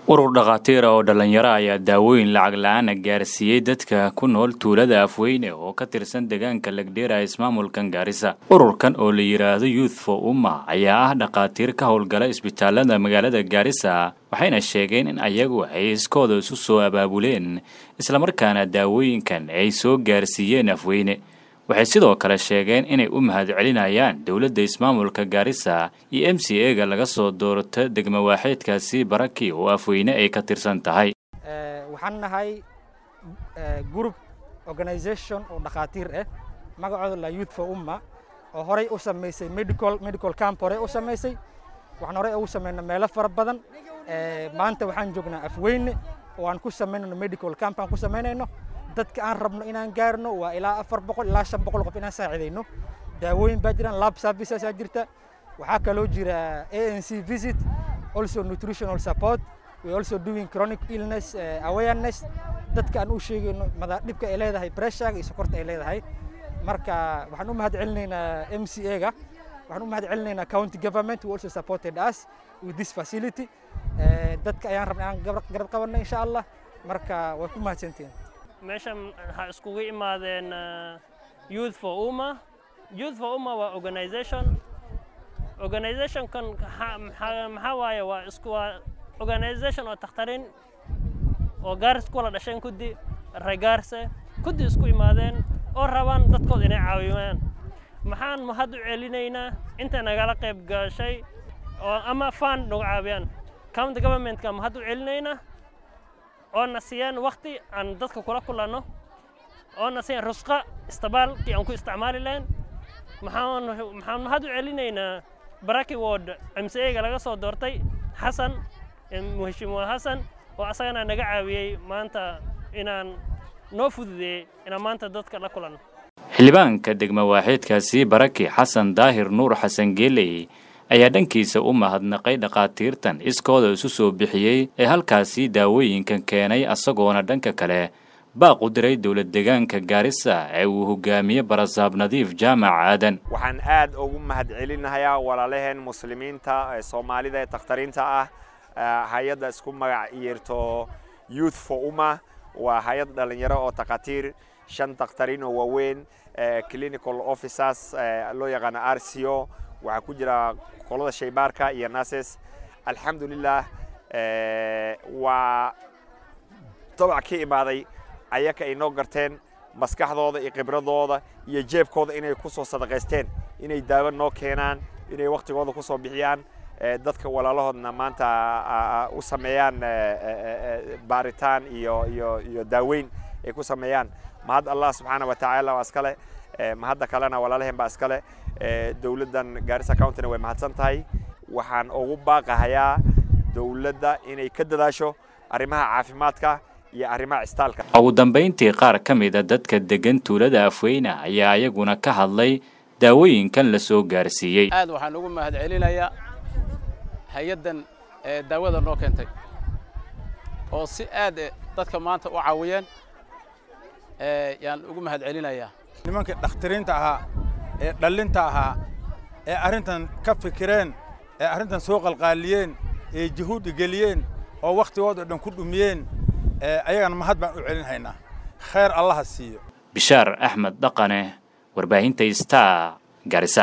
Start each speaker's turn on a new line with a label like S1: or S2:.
S1: urur dhakhaatiira oo dhallinyaro ayaa daawooyin lacag la-aana gaarsiiyey dadka ku nool tuulada afweyne oo ka tirsan deegaanka legdheera ismaamulkan gaarisa ururkan oo la yidhaahdo youth for umma ayaa ah dhakhaatiir ka howlgala isbitaalada magaalada gaarisa waxayna sheegeen in ayagu ay iskooda isu soo abaabuleen islamarkaana daawooyinkan ay soo gaarsiiyeen afweyne waxay sidoo kale sheegeen inay u mahadcelinayaan dowladda ismaamulka gaarisa iyo m c e ga laga soo doorto degmo waaxeedkaasi baraki oo afweyne ay ka tirsan tahay
S2: waxaan nahay group organisation oo dhakhaatiir ah magacooda la youth for umma oo horey u samaysay medical medical camp horey u samaysay waxaan horey ugu samaynay meelo fara badan maanta waxaan joognaa afweyne oo aan ku samaynayno medical camp aan ku samaynayno dadka aan rabno inaan gaarno waa ilaa afar boqol ilaa shan boqol qof inaan saacidayno daawooyin baa jiraan lab services aa jirta waxaa kaloo jira a n c visit also nutritional support we also doing chronic illness uh, awareness dadka aan u sheegayno mada dhibka ay leedahay pressure iyo sokorta ay leedahay marka waxaan u mahad celinaynaa m c a ga waxaan u mahad celinaynaa county government who also supported us with this facility dadka ayaan rabnay aan garab qabanno insha allah marka way ku mahadsantihiin
S3: meeshan waxaa iskugu imaadeen youth for umma youth for umma waa organisation organizationkan maxaa waaye waa isku waa organisation oo takhtarin oo gaaris kuwala dhasheen kuddi regaarse kuddi isku imaadeen oo rabaan dadkooda inay caawiyaan maxaan mahad u celinaynaa inta nagala qayb gashay oo ama fund nagu caawiyaan county governmentka mahad u celinaynaa oona siiyaan wakti aan dadka kula kulanno oona siiyaan rusqa istabaalkii aan ku isticmaali lahayn maxaan maxaan mahad u celinaynaa baraki ward m c a ga laga soo doortay xasan muheshimiwa xasan oo asagana naga caawiyey maanta inaan noo fududeeyey inaan maanta dadka la kulanno
S1: xildhibaanka degmo waaxeedkaasi baraki xasan daahir nuur xasan geeley ayaa dhankiisa u mahadnaqay dhakhaatiirtan iskooda isu soo bixiyey ee halkaasi daawooyinkan keenay asagoona dhanka kale baaq u diray dowlad deegaanka gaarisa ee uu hogaamiye barasaab nadiif jaamac aadan
S4: waxaan aad ugu mahad celinahayaa walaalaheen muslimiinta ee soomaalida ee takhtariinta ah hay-adda isku magac yeerto youth for umma waa hay-ad dhallinyaro oo takhaatiir shan takhtariin oo waaweyn clinical officers loo yaqaano r c o waxaa ku jira qolada shaybaarka iyo nases alxamdulilah waa dabac ka imaaday ayaka ay noo garteen maskaxdooda iyo khibradooda iyo jeebkooda inay ku soo sadaqaysteen inay daawo noo keenaan inay wakhtigooda ku soo bixiyaan dadka walaalahoodna maanta u sameeyaan baaritaan iyo iyo iyo daaweyn ay ku sameeyaan mahad allah subxaana wa tacaala waa iskale mahadda kalena walaalaheen baa iskale dowladdan gaarisa countyna way mahadsan tahay waxaan ugu baaqahayaa dowladda inay ka dadaasho arrimaha caafimaadka iyo arrimaha cistaalka
S1: ugu dambayntii qaar ka mida dadka degan tuulada afweyne ayaa ayaguna ka hadlay daawooyinkan la soo gaarsiiyey
S5: aad waxaan ugu mahad celinayaa hay-addan ee daawada noo keentay oo si aad dadka maanta u caawiyeen yaan ugu mahad celinayaa
S6: nimankii dhakhtiriinta ahaa ee dhallinta ahaa ee arrintan ka fikireen ee arrintan soo qalqaaliyeen ee juhuuddi geliyeen oo wakhtigooda dhan ku dhumiyeen ayagana mahad baan u celinhaynaa khayr allaha siiyo
S1: bishaar axmed dhaqane warbaahinta star garisa